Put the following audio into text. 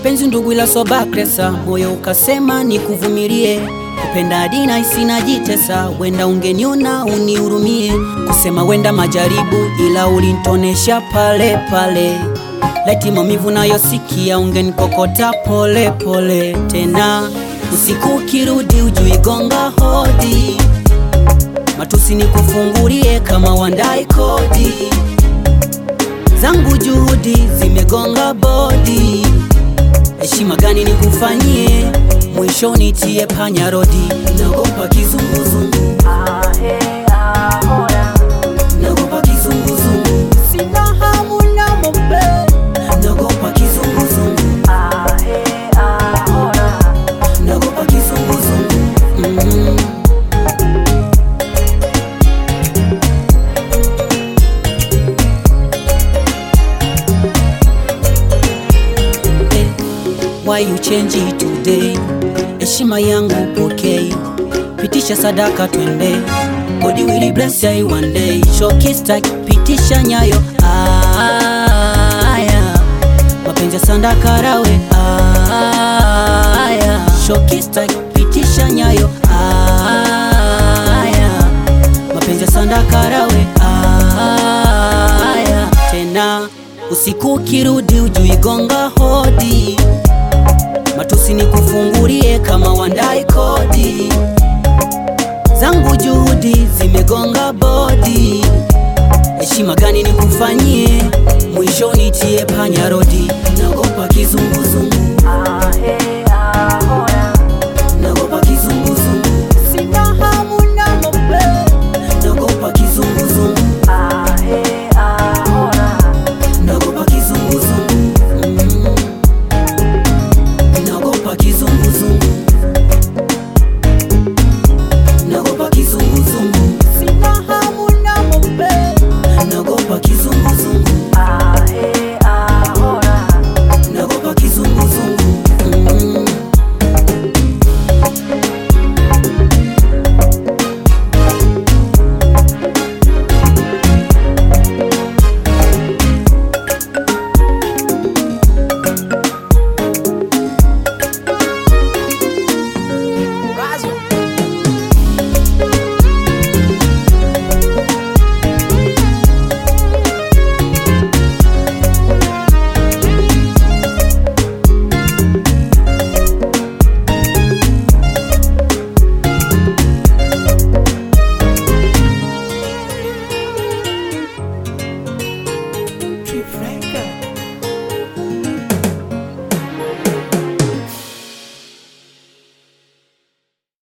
mapenzi ndugu, ila soba kresa, moyo ukasema nikuvumilie, kupenda dina isina jitesa, wenda ungeniona unihurumie, kusema wenda majaribu, ila ulintonesha pale pale, laiti maumivu nayosikia ungenikokota pole pole, tena usiku ukirudi ujui gonga hodi, matusi nikufungulie kama wandai kodi zangu juhudi zimegonga bodi, heshima gani nikufanyie? Mwisho nitie panya rodi, naogopa kizunguzungu, naogopa kizunguzungu, sina hamu na mombe, naogopa kizunguzungu, naogopa kizunguzungu mm. Why you change it today? Heshima yangu pokei, pitisha sadaka twende, God will bless you one day. Showcase pitisha nyayo aya, mapenzi ya sandaka rawe aya, showcase pitisha nyayo aya, mapenzi ya sandaka rawe aya, tena usiku ukirudi ujui gonga hodi matusi nikufungulie kama wandai kodi, zangu juhudi zimegonga bodi, heshima gani nikufanyie? Mwisho nitie panya rodi, naogopa kizunguzungu,